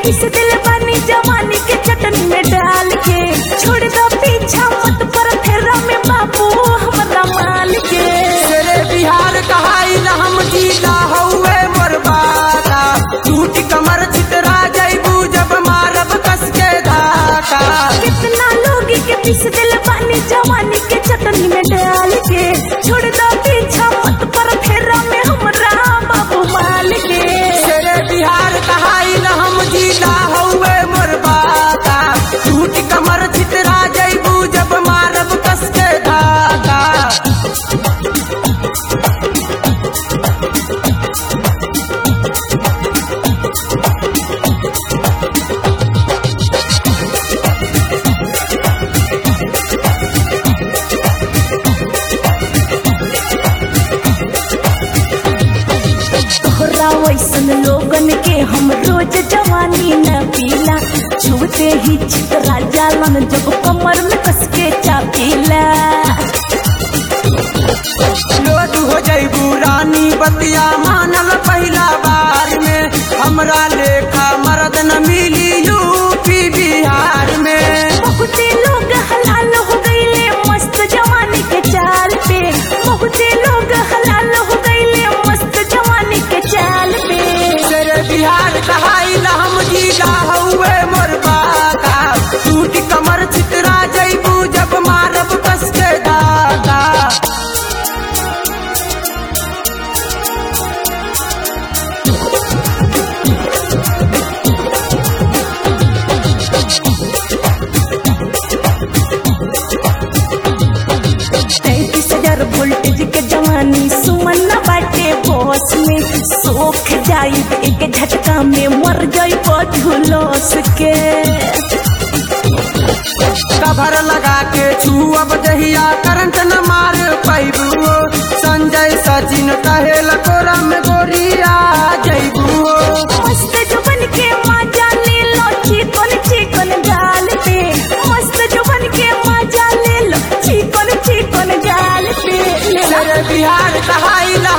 पीस दिल बानी जवानी के चटनी में डाल के छोड़ दो पीछा मत पर फेरा में बाबू हमरा माल के तेरे बिहार कहाई न हम जीला हौवे बर्बादा टूट कमर चितरा जैबू जब मारब कस के धाका कितना लोग के पीस दिल बानी जवानी के चटनी में डाल के छोड़ दो पीछा मत पर फेरा में हमरा बाबू माल के तेरे बिहार कहाई न हम जीला हौवे बर्बादा टूट कमर चितरा जैबू जब मारब कस के धाका तोहरा वैसन लोगन के हम रोज जवानी न पीला छुते ही चितरा जालन जब कमर में कस के चापीला लोड हो जैबू रानी बतिया मानल पहिला बार में हमरा लेखा मर्द न मिली यूपी बिहार में बहुते लोग हलाल हो गईले मस्त जवानी के चाल पे बहुते लोग हलाल हो गईले मस्त जवानी के चाल पे तेरे बिहार कहाई ला हम जीला हौवे मोर बाका टूट कमर चितरा जैबू जब मारब कस के दादा तैतीस हजार वोल्टेज के जवानी सुमन न बाटे बस में सोख जाई एक झटका में मर जाई झुलस के कभर लगा के छुअब जहिया करंट न मार पैबू संजय सचिन कहे लकोरा में गोरिया जैबू मस्त जुबन के मजा ले लो चिकन चिकन गाल पे मस्त जुबन के मजा ले लो चिकन चिकन गाल पे ले लो तेरे बिहार कहाई ला